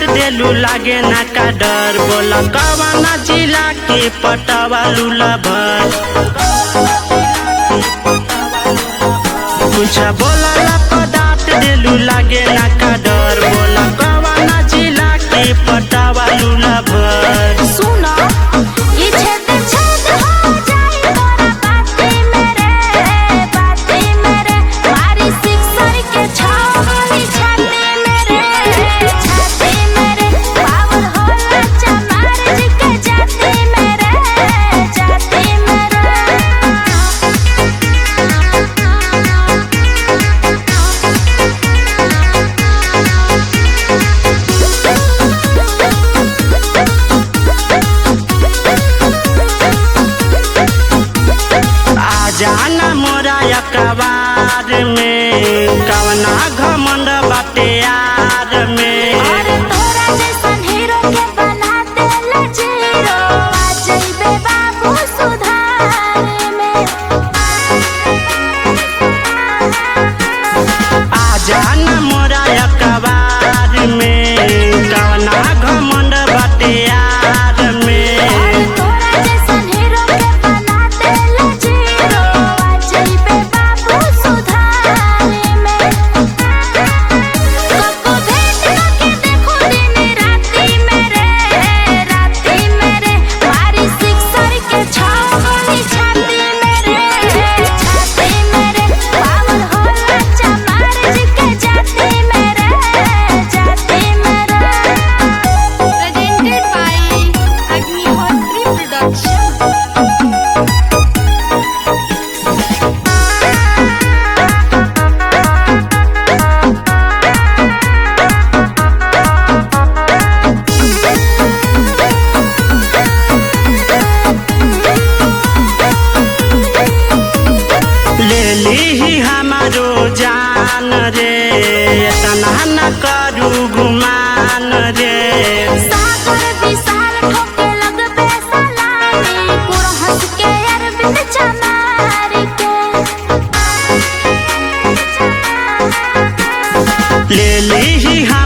देलू लागे ना का डर बोला कवना जिला के पटवा लूला भर कुछ बोला पदार्थ देलू लागे ना का डर बोला कवना जिला के पटवा लूला भर सुनो ये छेद छेद हो जाए तोरा बाती मेरे बाती मेरे मारी सिक्सर के छावनी छाती मेरे छाती मेरे पावर होला चमार जी के जाती मेरे जाती आ जाना मोरा अखबार में कवना घमंड बाटे यार में अरे तोरा जैसन हीरो के बना देला जीरो आ जइबे बाबू सुधार में आ जाना मोरा अखबार में कवना घमंड बाटे यार में अरे तोरा जैसन हीरो के बना देला जीरो आ जइबे बाबू सुधार में कबो भेंट के देखो दिन राती मेरे राती मेरे मारी सिक्सर के छावनी छाती मेरे छाती मेरे पावर होला चमार जी के जाती मेरे जाती मेरे presented by Agnihotri Production. ले ली हमारो जान रे इतना न करू गुमान रे सागर विशाल ठोके लगबे सलामी पूरा हंस के अरविंद चमार के ले ली